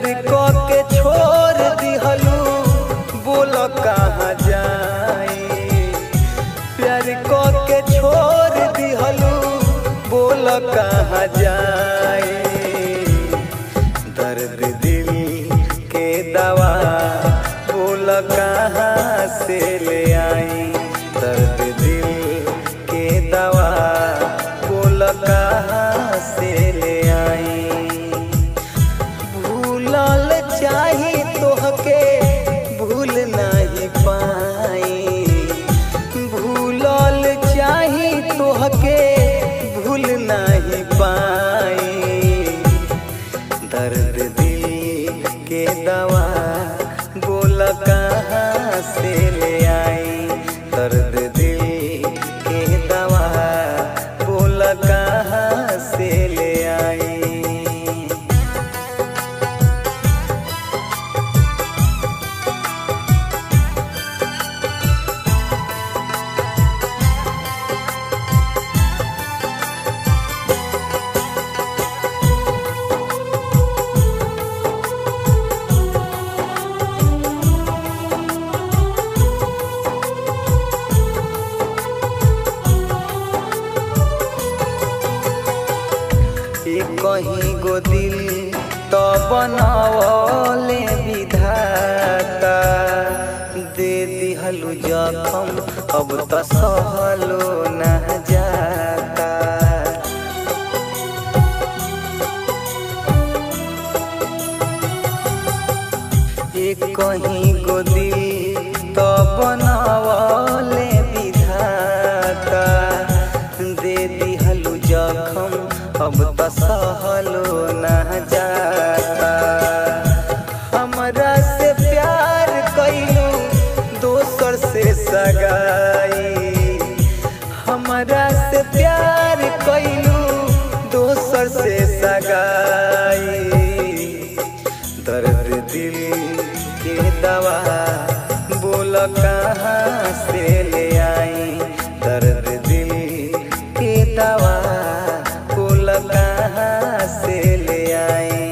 क के छोड़ दिहलू बोल कहाँ जाई प्यार क के छोड़ दिहलू बोल कहाँ जाई दर्द दिल के दवा बोल कहाँ से ले आई दर्द दिल के दवा बोल कहाँ से ले आई भूलल चाही तोहके भूल नहीं पाई भूलल चाही तोहके भूल नहीं पाई दर्द दिल के दवा बोल कहाँ से ले आई दर्द दिल के दवा बोल कहाँ से ले आई ए कहीं गो दिल तो बनवले विधाता दे दिहलु जखम अब तो सहलो न जाता ए कहीं गो दिल तो बनवले विधाता दे दिहलु जखम अब तो सहलो न जाता हमरा से प्यार कैलू दोसर से सगाई हमरा से प्यार कैलू दोसर से सगाई दर्द दिल के दवा बोल कहाँ से ले आई दर्द दिल के दवा बोल कहाँ से ले आई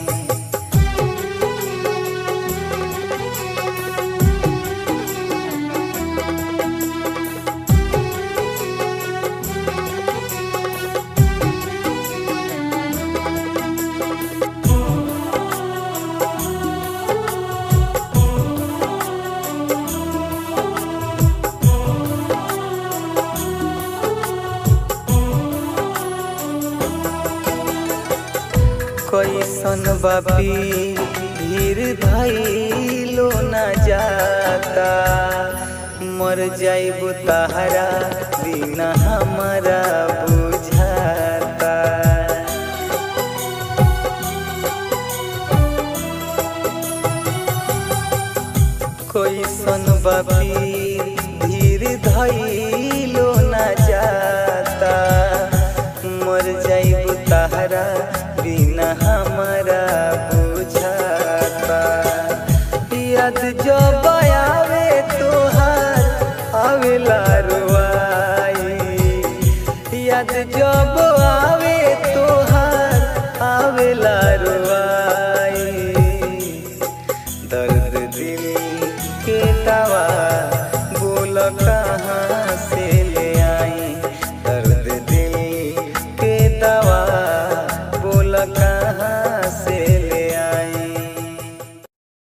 कैसन बापी धीर धैलो न जाता मर जाइबू तहरा बिना हमारा बुझाता कैसन बापी धीर धैलो न जाता मर जाइबू तहरा बिना हमारा बुझाता याद जब आवे तोहार आवेला रुआई याद जब